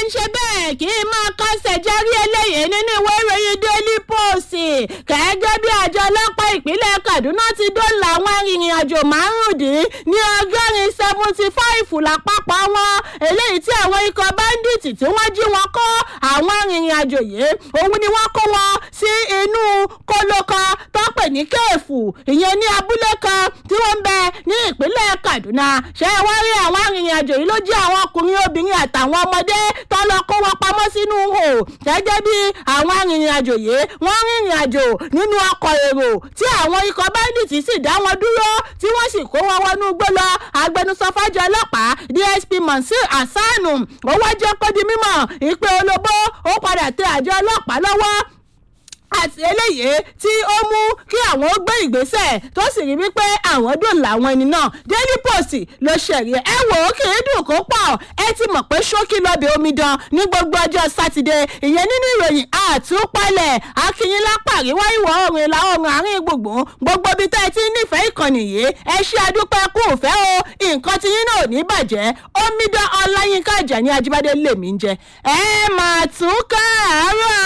ń ṣe bẹ́ẹ̀ kí n máa kọ́sẹ̀ járí eléyìí nínú ìwé ìròyìn daily post gẹ́gẹ́ bí àjọ ọlọ́pàá ìpínlẹ̀ kaduna ti dóòlà àwọn arìnrìn-àjò márùndín ní ọgọ́rin seventy five lápapọ̀ wọn eléyìí tí àwọn ikọ̀ báńdíìtì tí wọ́n jí wọn kó àwọn arìnrìn-àjò yìí òun ni wọ́n kó wọn sí inú kóló kan tó pè ní kéèfù ìyẹn ní abúlé kan tí wọ́n ń bẹ ní ìpínlẹ̀ kaduna ṣé wọ́n rí àwọn arìnrìn-àjò yìí ló jẹ́ àwọn ọkùnrin obìnrin àtàwọn ọmọdé tó lọ kó wọn pamọ́ sínú hò gẹ́gẹ́ bí àwọn arìnrìn-àjò yìí wọ́n rìnrìn àjò nínú ọkọ̀ èrò tí àwọn ikọ̀ bandits sì dá wọn dúró tí wọ́n sì kó wọn wọnú igbó lọ agbẹnusọ fájọ ọlọ́pàá dsp monsieur asanu owó jẹ́ kó di mímọ̀ ìpè olóbó ó padà tẹ àjọ ọlọ́pàá lọ́wọ́ àti eléyìí tí ó mú kí àwọn ó gbé ìgbésẹ̀ tó sì rí wípé àwọn dùn làwọn ẹni náà daily post ló ṣẹ̀rí ẹ wò ó kì í dùn kó pọ̀ ẹ ti mọ̀ pé ṣókí lọ́bẹ̀ omidan ní gbogbo ọjọ́ sátidé ìyẹn nínú ìròyìn àtúpalẹ̀ akínyìn lápá àríwá ìwọ̀ oòrùn ìlà oòrùn àárín gbùngbùn gbogbo ibi tá ẹ ti nífẹ̀ẹ́ ìkànnì yìí ẹ ṣe àdúpẹ́ kú òfẹ́ o nǹkan tí yín náà ò ní bàjẹ́ omidan ọláyínká àjàní ajíbádé lèmi ń jẹ ẹ máa tún káàárọ̀